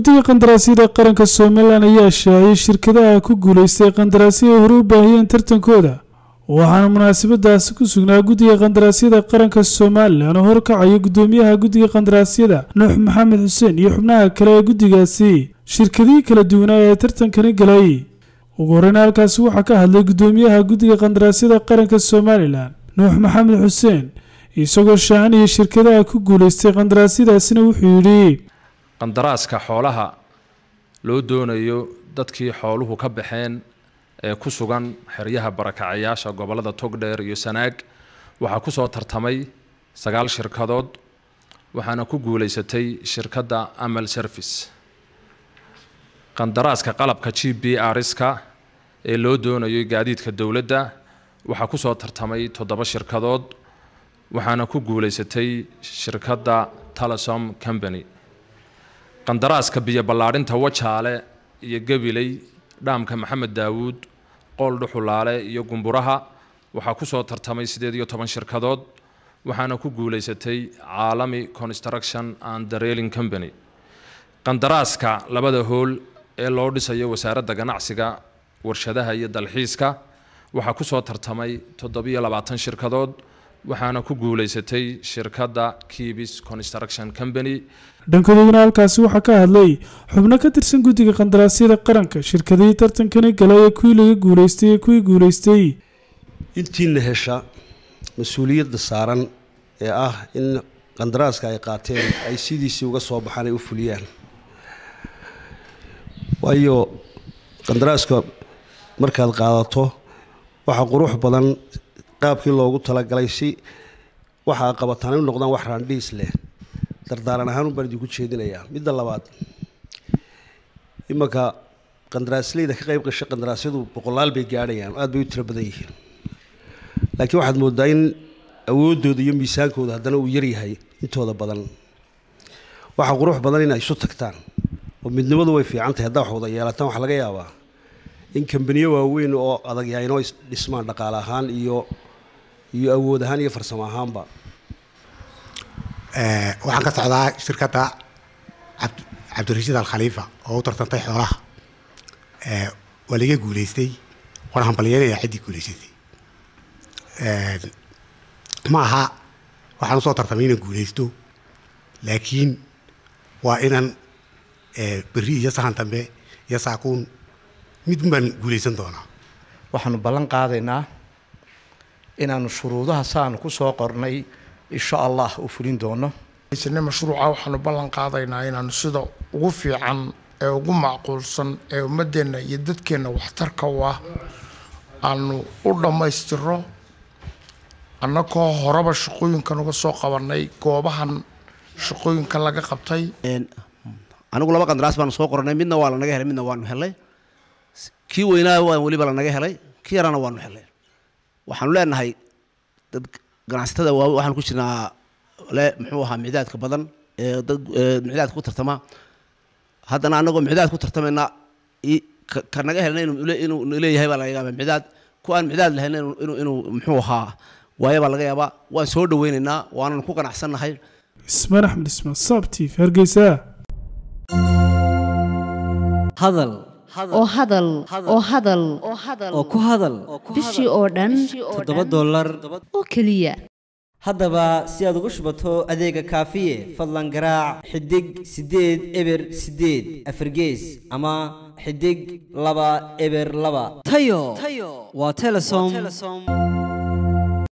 guddiga qandaraasyada qaranka somalilan ayaa shaaciyay shirkadaha ku guulaystay qandaraasyo ay hore u baahiyeen tartankooda waxaana munaasabadaasi ku sugnaa guddiga qandaraasyada qaranka somalilan oo horkacaya guddoomiyaha guddiga qandaraasyada nuux maxamed xuseen iyo xubnaha kale ee guddigaasi shirkadihii kala duwanaa ee tartankani galay ugu horeyna halkaasi waxaa ka hadlay guddoomiyaha guddiga qandaraasyada qaranka somalilan nuux maxamed xuseen isagoo shaacinaya shirkadaha ku guulaystay qandaraasyadaasina wuxuu yidhi qandaraaska xoolaha loo doonayo dadkii xooluhu ka baxeen ee ku sugan xeryaha barakacayaasha gobollada togdheer iyo sanaag waxaa ku soo tartamay sagaal shirkadood waxaana ku guulaysatay shirkadda amal service qandaraaska qalabka g b rska ee loo doonayo gaadiidka dowladda waxaa ku soo tartamay toddoba shirkadood waxaana ku guulaysatay shirkadda telesom company qandaraaska biyo ballaadhinta wajaale iyo gabiley dhaamka maxamed daawuud qool dhuxulaale iyo gumburaha waxaa ku soo tartamay siddeed iyo toban shirkadood waxaana ku guulaysatay caalami construction and the railing company qandaraaska labada hool ee loo dhisayo wasaaradda ganacsiga warshadaha iyo dalxiiska waxaa ku soo tartamay toddobiyo labaatan shirkadood waxaana ku guulaysatay shirkadda kibis construction company dhankoodaguna halkaasi waxaa ka hadlay xubno ka tirsan guddiga qandaraasyada qaranka shirkadihii tartankani galay ee kuwii laga guulaystay ee kuwii guulaystay intiina hesha mas-uuliyadda saaran ee ah in qandaraaska ay qaateen ay sidiisii uga soo baxaan ay u fuliyaan waayo qandaraaska markaad qaadato waxaa qurux badan qaabkii loogu talagalay si waxa a qabataan ay u noqdaan wax raandhiis leh dardaaran ahaan un baan idinku jeedinayaa midda labaad imanka qandaraasleyda ka qayb gashay qandaraasyadu boqolaal bay gaadhayaan aada bay u tiro badan yihiin laakiin waxaad moodaa in awooddooda iyo miisaankooda haddana uu yaryahay intooda badan waxaa qurux badan in ay isu tagtaan oo midnimadu way fiican tahay haddaa wax wada yeelataan waxaa laga yaabaa in kambaniyo waaweyn oo adag yahay inoo dhismaan dhaqaale ahaan iyo iyo awood ahaan iyo farsamo ahaanba waxaan ka socdaa shirkadda cabdirashiid al khaliifa oo u tartantay xoolaha waa laga guulaystay waan hambalyeelaya ciddii guulaysatay ma aha waxaan usoo tartamay inaan guulaysto laakiin waa inaan berri iyo sahan dambe iyo saakuun mid baan guulaysan doonaa waxaanu ballan qaadaynaa inaanu shuruudaha saanu ku soo qornay insha allah u fulin doono isne mashruuca waxaanu ballan qaadaynaa inaanu sida ugu fiican ee ugu macquulsan ee ummadeenna iyo dadkeenna waxtarka u ah aanu u dhammaystiro annagoo horeba shaqooyinkan uga soo qabanay goobahan shaqooyinka laga qabtay anigu laba qandaraas baanu soo qoranay midna waa lanaga helay midna waanu helay kii weynaa waa weliba lanaga helay kii yarana waanu helay waxaanu leenahay dad ganacsatada waa waxaan ku jirnaa le muxuu ahaa micdaadka badan ee dad micdaadka ku tartama haddana annagoo micdaad ku tartamayna ka naga helna inuu leeyahay baa laga yaaba micdaad ku aan micdaad lahayna inuu inuu muxuu ahaa waayo baa laga yaabaa waan soo dhawaynaynaa waanan ku ganacsannahay ismaan axmed ismaan saabtiif hargeysa hadal oo hadal oo hadal oo ku hadal bishii oo dhan toddoba dollar oo keliya haddaba si aad ugu shubato adeega kaafiye fadlan garaac xidig siddeed eber siddeed afargees ama xidig laba eber laba tayo waa telesom